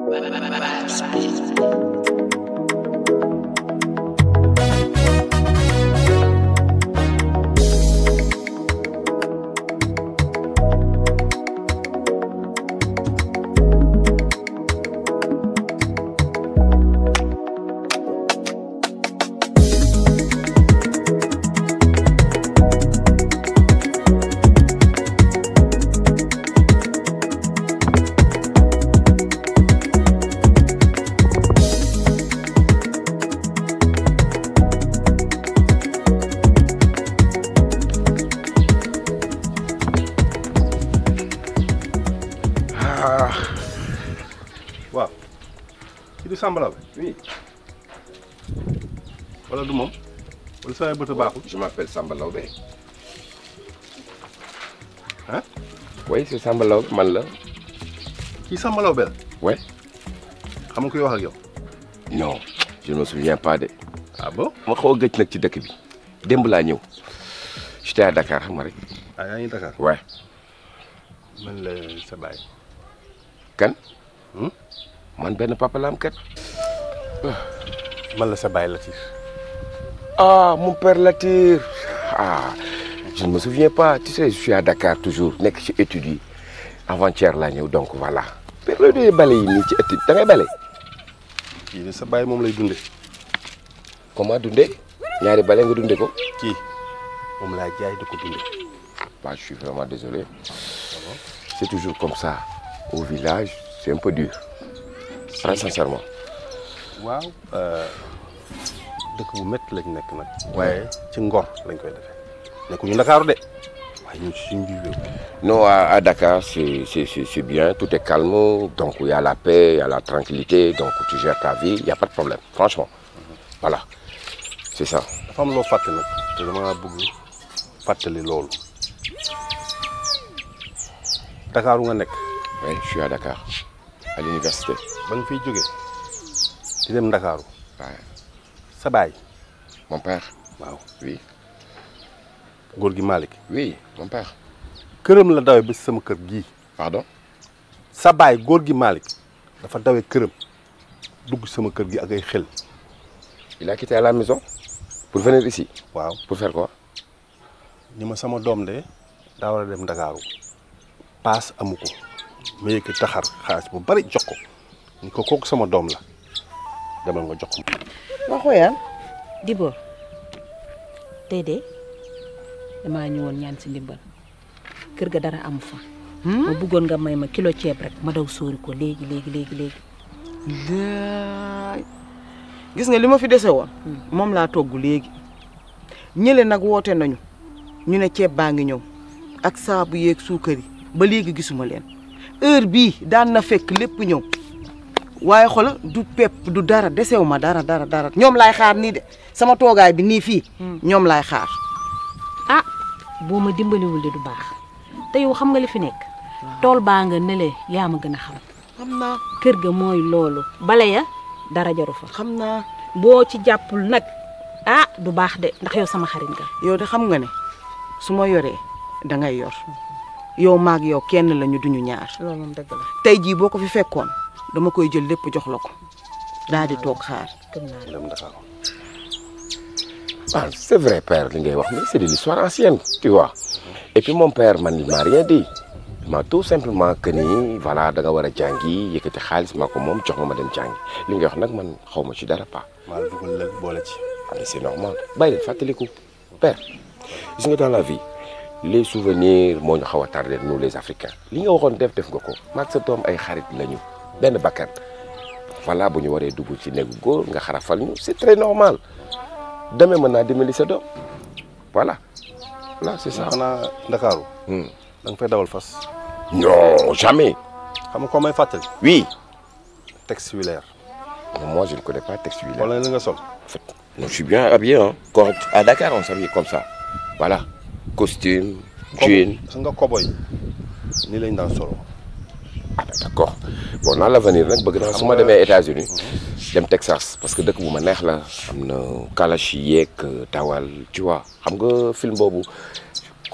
waaw kii du Samba Laobé Oui, wala du moom wala samay bët a baaxul je m'appelle Samba Laobé. Hein Oui, c'est Samba Laobé, man la. kii Samba Laobé la Ouais. xam nga kuy wax ak yow Non, je ne me souviens pas de. ah bon ma xaw a gëj nag ci dëkk bi. démb laa ñëw. J'étais à Dakar xam nga rek. ah yaa ngi Dakar Ouais. man la sa baay Kan? Hmm? Man benn papa la am kat. man la sa baay Latif Ah, mon père Latir. Ah, je ne me souviens pas. Tu sais, je suis à Dakar toujours. nekk ci études yi. Avant-hier laa ñëw donc voilà. Père looy doyee bale yi nii ci étude da ngay bale. kii de sa baay moom lay dunde Comment dundee. ñaari bale nga dundee ko. kii moom laa jaay di ko dunde Bah, je suis vraiment désolé. C'est toujours comme ça. Au village, c'est un peu dur. Très sincèrement. waaw dëkk bu métti lañ nekk nag waaye ci ngor lañ koy defee nekkuñu Ndakaaru de waaye ñun ci suñu biir réew Non, à, à Dakar, c'est c'est- c'est- c'est bien, tout est calme, donc il y a la paix, il y a la tranquillité, donc tu gères ta vie, il n'y a pas de problème, franchement. Voilà, c'est ça. dafa am loo fàtte nag te dama bëgg fàttali loolu Dakaaru nga nekk Oui, je suis à Dakar, à l'université. ba nga fiy jóge di dem Ndakaaru Ouais. sa baay Mon père, waaw oui, góor gi Malick oui, mon père. këram la dawe ba si sama kër gii Pardon sa baay góor gi Malick dafa dawe këram dugg sama kër gi ak ay xel Il a quitté à la maison pour venir ici. waaw Pour faire quoi ni ma sama doom de daa war a dem Ndakaaru paas amu ko ma yëkk taxar xaalis bu bari jox ko ni ko kooku sama doom la demal nga jox ko ma xooyaan Dibor tey de damaa ñëwoon ñaan si ndimbal kër ga dara amu fa. ma bëggoon nga may ma kilo ceeb rek ma daw sóori ko léegi léegi léegi léegi. laay gis nga li ma fi dese woon moom laa togg léegi ñële nag woote nañu ñu ne ceeb baa ngi ñëw ak saabu yeeg suukar yi ba léegi gisuma leen heure bii daan na fekk lépp ñëw waaye xola du pepp du dara desewu ma dara dara dara ñoom laay xaar nii de sama toogaay bi nii fii ñoom laay xaar ah boo ma dimbaliwul de du baax te yow xam nga li fi nekk. tool baa nga nële yaa ma gën a xam. xam naa kër ga mooy loolu bale ya dara jaru fa. xam naa boo ci jàppul nag ah du baax de ndax yow sama xarit nga. yow de xam nga ne su ma yoree da ngay yor yow maag yow kenn lañu duñu ñaar loolu moom dëgg la tey jii boo ko fi fekkoon dama koy jël lépp jox la ko daal di toog xaar gëm naa la. dem Ndakaaru Ah, c'est vrai, père, li ngay wax, mais c'est de l'histoire ancienne, tu vois. Et puis mon père, man, il m'a rien dit. Il m'a tout simplement que ni, voilà, da nga war a jàngi yëkkati xaalis maa ko moom jox ma ma dem jàngi li nga wax nag man xaw ma ci dara pas. maa la dugal lëg boole ci mais c'est normal bàyyi leen fàttaliku père gis nga dans la vie les souvenirs moo ñu xaw a tardé nous les africains li nga waxoon def def nga ko maag sa doom ay xarit lañu benn bakkan voilà bu ñu waree dugg ci néegu góor nga xarafal ñu c'est très normal demee mën naa dimbali sa doom voilà voilà c'est ça. xanaa Ndakaaru Hmm. da nga fay dawal fas non jamais xam nga koo may fàttali oui texte wilaire moi je ne connais pas texte wilaire. wala li nga sol En fait, moi, je suis bien habillé. Hein. Quand, à Dakar, on s'habille comme ça. Voilà. Costume, jean. sa nga koboy nii lañ daan solo Ah, ben, d'accord. Bon, dans l'avenir, nag bëgg naa su ma demee États-Unis dem Texas parce que dëkk bu ma neex la am na kalashi yeeg tawal tu vois xam nga film boobu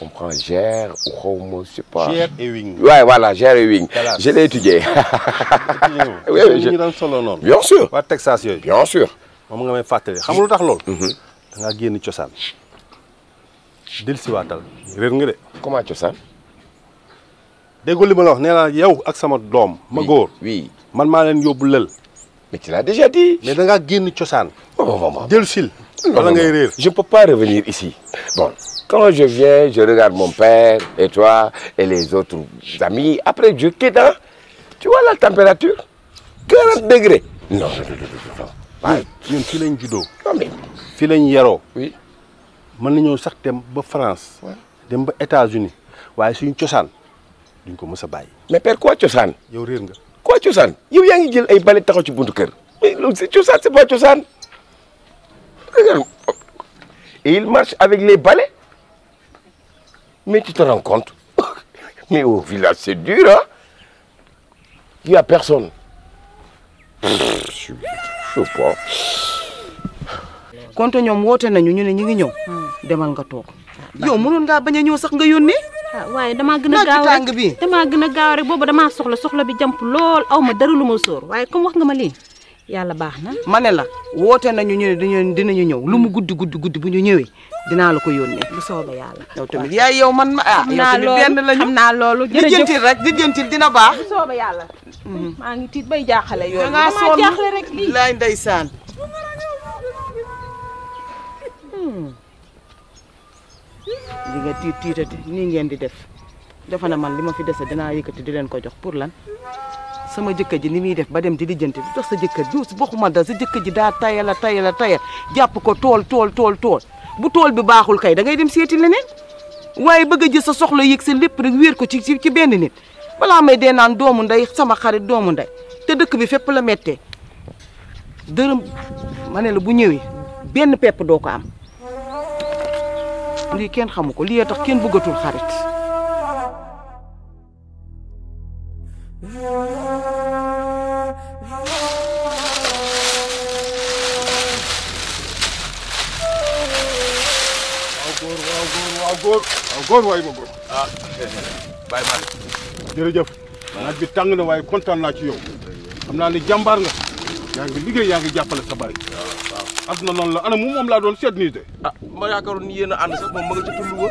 comprends gère ou xaw ma je sais pas. Cher et wing. Ouais, voilà, gère et wing. Hélas. Je l'ai étudié. Oui, oui, je- ñu daan solo noonu. Bien sûr. waa Texas yooyu. Bien sûr. moom nga may fàttali xam nga lu tax loolu. da ngaa génn cosaan. dellusiwaatal réer nga de. Comment cosaan déggoo li ma la wax nee naa yow ak sama doom. ma góor Oui. man maa leen yóbbu lël. Mais tu l'as déjà dit. mais da ngaa génn cosaan. Oh, maman. dellusil. Non, wala non, ngay non. réer. Je ne peux pas revenir ici. Bon, quand je viens, je regarde mon père et toi et les autres amis. Après, je quitte. hein. Tu vois la température 40 degrés. Non, non, non, non, non. Ouais. ñun fii lañ juddoo. Non, mais fii lañ yaroo. oui. mën nañoo sax dem ba France. dem ba États-Unis waaye suñu cosaan duñ ko mës a bàyyi. Mais père, quoi cosaan yow réer nga. Quoi cosaan yow yaa ngi jël ay bale taxaw ci buntu kër. Mais loolu c'est cosaan, c'est pas cosaan. Regarde. Et il marche avec les balais. Mais tu te rends compte Mais au village, c'est dur, hein Il n'y a personne. Pff, Je je sais pas. konte ñoom woote nañu ñu ne ñu ngi ñëw demal nga toog yow mënoon ngaa bañ a ñëw sax nga yónnee ah waaye damaa gën a naaj bi gaaw tàng rek bi. damaa gën a gaaw rek boobu damaa soxla soxla bi jàmp lool aw ma dara lu ma sóor waaye comme wax nga ma lii yàlla baax na ma ne la woote nañu ñu ne dinañu dinañu ñëw lu mu guddi guddi guddi bu ñu ñëwee dinaa la ko yónnee bu soobee yàlla. yow tamit yaay yow man ma ah xam yow naa tamit loolu benn lañu xam naa loolu jërëjëf lijjantil rek lijjantil dina baax bu soobee yàlla. maa ngi tiit bay jaaxale yoon da ngaa damaa sonn jaaxle rek lii. laay ndeysaan li nga tiit tiitati nii ngeen di def defe na man li ma fi dese dinaa yëkkati di leen ko jox pour lan sama jëkkër ji ni muy def ba dem di lijjanti lu tax sa jëkkër ji waxuma da sa jëkkër ji daa tayal a tayal a tayal jàpp ko tool tool tool tool bu tool bi baaxul kay da ngay dem seeti leneen waaye bëgg a jël sa soxla yëg sa lépp rek wéer ko ci ci ci benn nit balaa may dee naan doomu ndey sama xarit doomu ndey te dëkk bi fépp la mettee dërëm ma ne la bu ñëwee benn pepp doo ko am lii kenn xamu ko lii tax kenn bëggatul xarit waaw góor waaw góor waaw góor waaw góor waay ma góor ah Baye Malick. jërëjëf naaj bi tàng na waaye kontaan naa ci yow xam naa ni jàmbaar nga yaa ngi liggéey yaa ngi jàppale sa baay waaw adduna noonu la ana mu moom laa doon seet nii de ah ma yaakaaroon ni yéen a ànd sax moom ma nga ca tund wa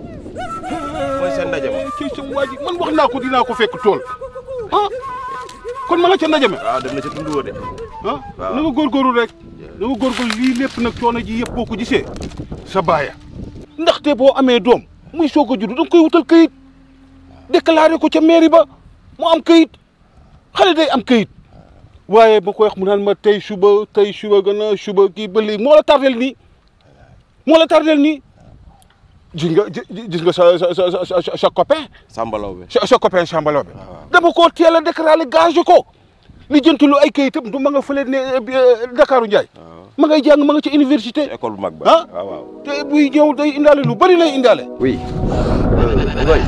mooy seen ndaje ma. ci sa waa ji man wax naa ko dinaa ko fekk tool ah kon ma nga ca ndaje ma waaw dem na ca tund wa de. ah Waaw. na nga góorgóorlu rek na nga góorgóorlu lii lépp nag coono ji yëpp boo ko gisee sa baaya ndaxte boo amee doom muy soog a juddu da nga koy wutal këyit déclaré ko ca mairie ba mu am këyit xale day am këyit waaye ba koy wax mu naan ma tey suba tey suba gën a suba kii ba lii moo la tardel nii moo la tardel nii gis nga gi- gis nga sa sa sa sa sa sa copain Sambalaw bi. sa sa copain Sambalaw bi dama koo teel a déclaré gagé ko li jëntalu ay kayitam du ma nga fële ne eh, Dakaru Ndiaye ma ngay jàng ma nga ca université école bu mag ba. ah waaw waaw. te buy ñëw day indaale lu bari lay indaale Oui. Ngoy.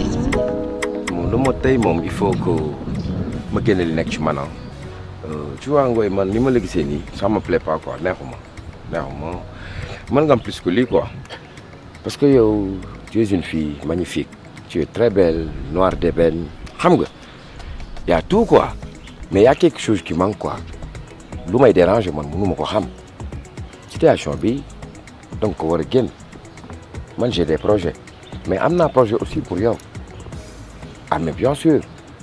Bon, le mot tey moom il faut que ma génne li nekk ci man ah. Euh, tu vois Ngoy man ni ma la gisee nii ça me plaît pas quoi neexuma neexuma mën nga am plus que lii quoi. parce que yow tu es une fille magnifique tu es très belle noire d'ébène xam nga y a tout quoi mais y a quelque chose qui manque quoi lu may déranger man mënu ma ko xam situation bi donc ko war a génn man j'ai des projets mais am naa projet aussi pour yow ah mais bien sûr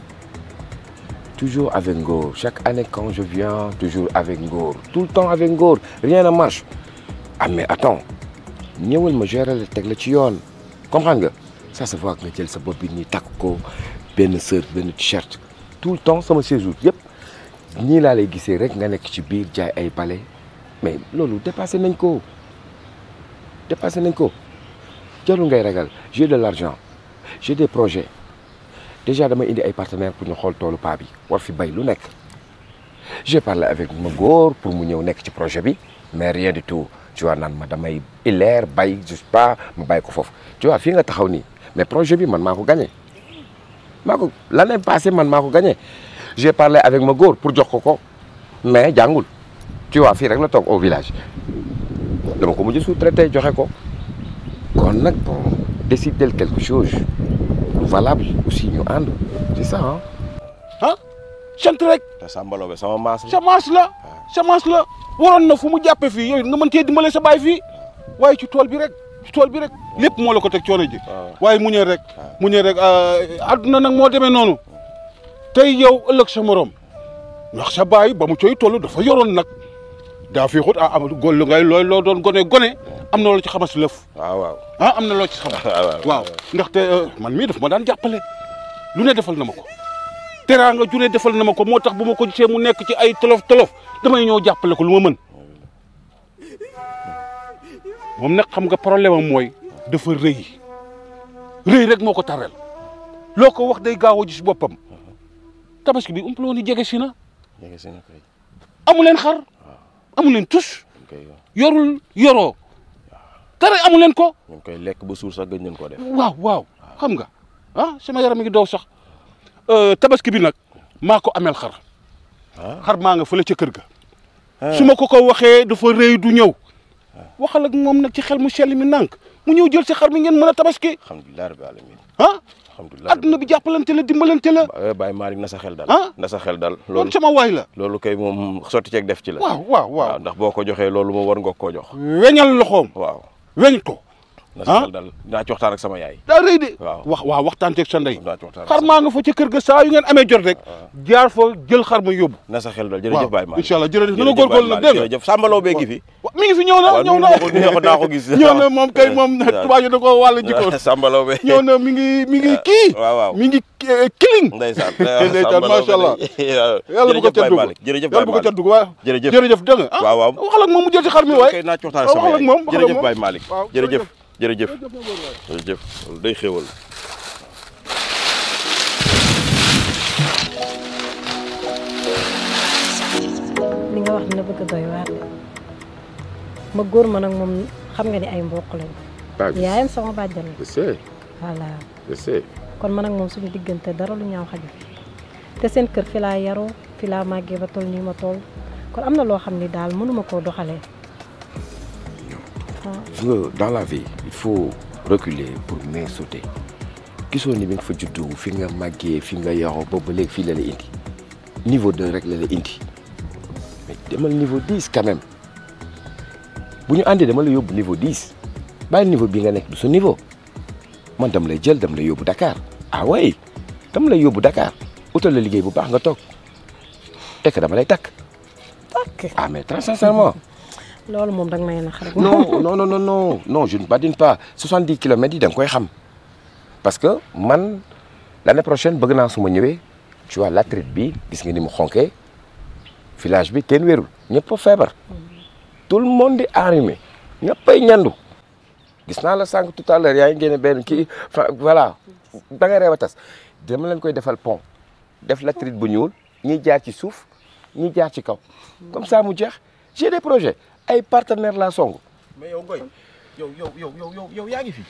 toujours avec Ngor chaque année quand je viens toujours avec Ngor tout le temps avec Ngor rien ne marche ah mais attends ñëwal ma gérer la teg la ci yoon comprendre nga ça se voit que nga jël sa bopp bi nii takk ko benn sër benn t-shirt tout le temps sama séjour yëpp nii laa lay gisee rek nga nekk ci biir jaay ay bale mais loolu dépassé nañ ko dépassé nañ ko jarul ngay ragal j'ai de l'argent j'ai des projets déjà dama indi ay partenaires pour ñu xool toolu paa bi war fi bay lu nekk j'ai parlé avec ma góor pour mu ñëw nekk ci projet bi mais rien du tout tu vois naan ma damay ileer bay je sais pas ma bàyyi ko foofu tu vois fii nga taxaw nii mais projet bi man maa ko gagné maa ko l'année passée man maa ko gagné j'ai parlé avec ma góor pour jox ko ko mais jàngul tu vois fii rek la toog au village dama ko mujj sous-traité joxe ko kon nag bon décider quelque chose valable aussi ñu ànd c'est ça ah. ah sant rek te Samba Laobé sama maas la. semence la semence la waroon na fu mu jàppe fii yooyu nga mën cee dimbale sa baay fii waaye ci tool bi rek ci tool bi rek lépp moo la ko teg coono ji waaye mu ñëw rek mu ñëw rek adduna nag moo demee noonu tey yow ëllëg sa morom ndax sa baay ba mu cooy toll dafa yoroon nag daa fi xut ah am góor lu ngay looy loo doon gone gone am na loo ci xamas lëf waaw waaw. ah am na loo ci xamas waaw ndaxte man mii daf ma daan jàppale lu ne defal na ma ko teraanga ju ne defal na ma ko moo tax bu ma ko gisee mu nekk ci ay tolof tolof damay ñëw jàppale ko lu ma mën moom nag xam nga problème am mooy dafa rëy rëy rek moo ko tarrel loo ko wax day gaaw a gis boppam tabaski bi umpaloo ni jege si na jege si na kay. amu leen xar amu leen tus kay yorul yoroo dara amu leen ko ñu ngi koy lekk ba suur sax gëj nañ ko def. waaw waaw xam nga ah sama yaram mi ngi daw sax tabaski bi nag maa ko ameel xar xar maa nga fële ca kër ga su ma ko ko waxee dafa rëy du ñëw waxal ak moom nag ci xel mu sell mi nànk mu ñëw jël si xar mi ngeen mën a tabaski alhamdulilah rabbil alamin ah alhamdulilah. adduna bi jàppalante la dimbalante la ba Baye Malick na sa xel dal. Ah? na sa xel dal. loolu loolu sama waay la loolu kay moom sotti ceeg def ci la. waaw waaw waaw ndax boo ko joxee loolu moom war nga koo jox. weñal loxoom waaw. weñ ko na sa Ah? xel dal dinaa ci waxtaan ak sama yaay. daa rëy de Waaw. wax waaw waxtaan teeg sa ndey dinaa ci waxtaan ak xar sama- maa nga fa ca kër ga saa yu ngeen amee jot rek jaar fa jël xar ma yóbbu na sa xel dal jërëjëf Baye Malick. incha allah jërëjëf na jërëjëf nga góorgóorlu nag Baye dégg nga Malick, jërëjëf Samba Laobé gi fi. wa- mi ngi fi ñëw na waaw ñëw nu na ma ko- nu ma ko naa ko gis. ñëw na moom kay moom tubaab yi da ko wàll jikko Samba Laobé. ñëw na mi ngi mi ngi kii waaw waaw. mi ngi eh, kiling ndeysaan ndeysaan macha allah yàlla bu ko ca dugg jërëjëf yàlla bu ko ca dugg waaw jërëjëf jërëjëf dégg nga ah waaw waaw. waxal ak moom mu jël ci xar mi waay kay naa ci waxtaan ak waaw, sama waxal ak yaay moom, waxal ak jërëjëf moom. Baye Malick waaw, jërëjëf jërëjëf. jërëjëf jërëjëf loolu day xéwal li nga wax dina bëgg a doy waar de ma góor ma nag moom xam nga ni ay mbokk lañ yaayam sama bàjjan la je sais voilà je sais kon man ak moom suñu diggante dara lu ñaaw xaju fi te seen kër fi laa yaroo fi laa màggee ba toll nii ma toll kon am na loo xam ni daal mënuma koo doxalee gis nga dans la vie il faut reculer pour mieux sauter gisoo ni bi nga fa juddu fi nga màggee fi nga yaroo boobu ba léegi fii la la indi niveau 2 rek la la indi mais demal niveau 10 quand même bu ñu àndee dama la yóbbu niveau 10 bàyyi niveau bi nga nekk du sa niveau man dama lay jël dama lay yóbbu Dakar ah ouais dama lay yóbbu Dakar utal la liggéey bu baax nga toog tekk dama lay takk takk ah mais très sincèrement loolu moom danga may nax rek non non non non non non je ne badine pas 70 kilomètres yi da nga koy xam parce que man l'année prochaine bëgg naa su ma ñëwee tu vois latérite bi gis nga ni mu xonkee village bi kenn wérul ñëpp a feebar tout le monde est enrhumé ñëppay ñandu gis naa la sànq tout à l'heure yaa ngi génne benn kii fa voilà da ngay reew a tas dama leen koy defal pont def latérite bu ñuul ñiy jaar ci suuf ñiy jaar ci kaw comme ça mu jeex j'ai des projets ay partenaires laa song mais yow Ngoy yow yow yow yow yow yow yaa ngi fi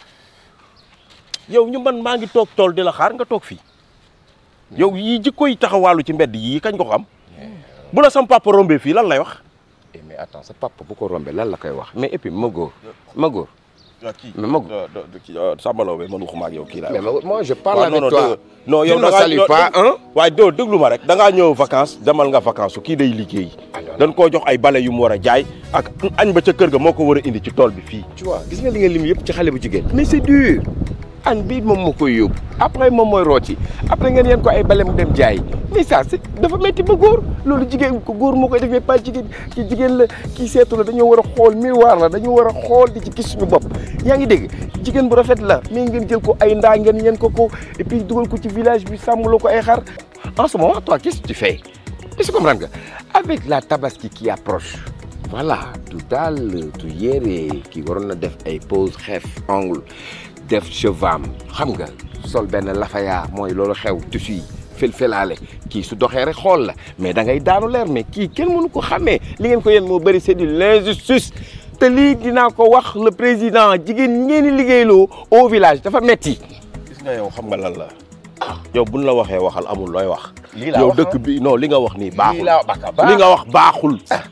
yow ñu man maa ngi toog tool di la xaar nga toog fii yow yii jikko yi taxawaalu ci mbedd yii kañ ko xam bu la sam papa rombee fii lan lay wax. Eh, mais attends sa papa bu ko rombee lan la koy wax mais et puis ma góor ma góor waaw kii mais ma Samba Laobé man waxuma ak yow kii laa mais wax. ma moi je parle waaw avec non non toi dégg- non Tu yow ne da me ngaa salues non, pas, dégg- hein? waaye doo déglu ma rek da ngaa ñëw vacances demal nga vacances su kii day liggéey. dañ koo jox ay bale yu mu war a jaay ak añ ba ca kër ga moo ko war a indi ci tool bi fii. tu vois gis nga li nga lim yëpp ci xale bu jigéen mais c'est dur añ bi moom moo koy yóbbu après moom mooy rooti après ngeen yeen ko ay bale mu dem jaay mais ça c'est dafa métti ba góor loolu jigéen ko góor moo koy def mais pas jigéen ki jigéen la kii seetu la dañoo war a xool miroir la dañoo war a xool di ci gis suñu bopp yaa ngi dégg jigéen bu rafet la mais ngeen jël ko ay ndaa ngeen yeen ko ko et puis dugal ko ci village bi sàmmloo ko ay xar en ce moment toi qu'est-ce que tu fais est-ce que comprendre nga avec la tabaski qui approche voilà du daal du yére kii waroon na def ay pose xeef ongle def chevam xam nga sol benn lafaya mooy loolu xew tissu yi fel-felaale kii su doxee rek xool la mais da ngay daanu leer mais kii kenn mënu ko xàmmee li ngeen ko yéen moo bëri c'est de l'injustice te lii dinaa ko wax le président jigéen ñi ngeen di liggéeyloo au village dafa metti gis nga yow xam nga lan la yow buñ la waxee waxal amul looy wax. lii laa yow wax, dëkk bi non li nga wax nii baaxul. lii laa baka baax. li nga wax baaxul.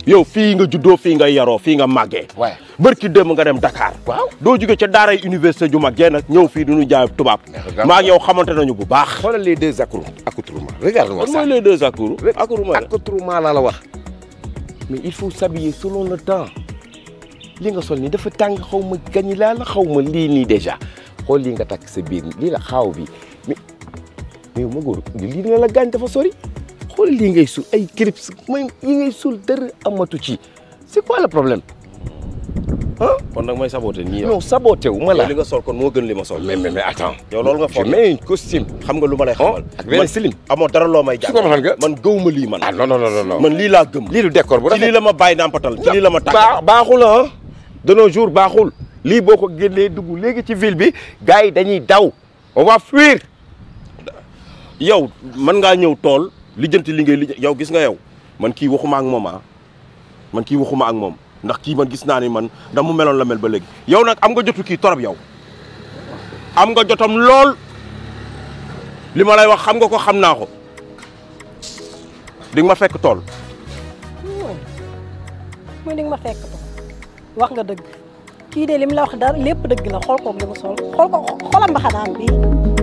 yow fii nga juddoo fii nga yaroo fii nga màggee waaye bërki démb nga dem Dakar waaw doo jóge ca daaray université ju mag jee nag ñëw fii duñu jaay tubaab regarde. maa ak yow xamante nañu bu baax xoolal les deux accrou accoutrements regarde-moi lan ça mooy les deux accours accours mooy la accoutrement laa la wax mais il faut s'habiller selon le temps li nga sol nii dafa tàng xaw ma gañi laa la xaw ma lii nii déjà xool lii nga takk sa biir lii la xaaw bi mais mais ma góor lii dina la gaañ dafa sori xool lii ngay suul ay clips mooy yi ngay suul dara amatu ci c'est quoi le problème kon nag may saboté nii yow non saboté wu ma la li nga sol kon moo gën li ma sol mais mais mais attends yow loolu nga je foog mets un costume xam nga lu ma lay xamal ak benn slim amoo dara loo may su ko waxal nga jàng man gëw ma lii man ah non non non non man lii laa gëm lii du décor bu ci lii rafet la ma bàyyi nampatal ci lii la ma tàgg baa baaxul ah de nos jours baaxul lii boo ko génnee dugg léegi ci ville bi gars yi dañuy daw on va fuir yow mën ngaa ñëw tool lijjanti li ngay lijjanti yow gis nga yow man kii waxuma ak moom ah man kii waxuma ak moom ndax kii man gis naa ni man da mu meloon la mel ba léegi yow nag am nga jotu kii torop yow am nga jotam lool li ma lay wax xam nga ko xam naa ko di nga ma fekk tool muy ni nga ma fekk ko wax nga dëgg kii de li mu la wax dara lépp dëgg la xool koog li mu sol xool ko xoolal mbaxanaam bii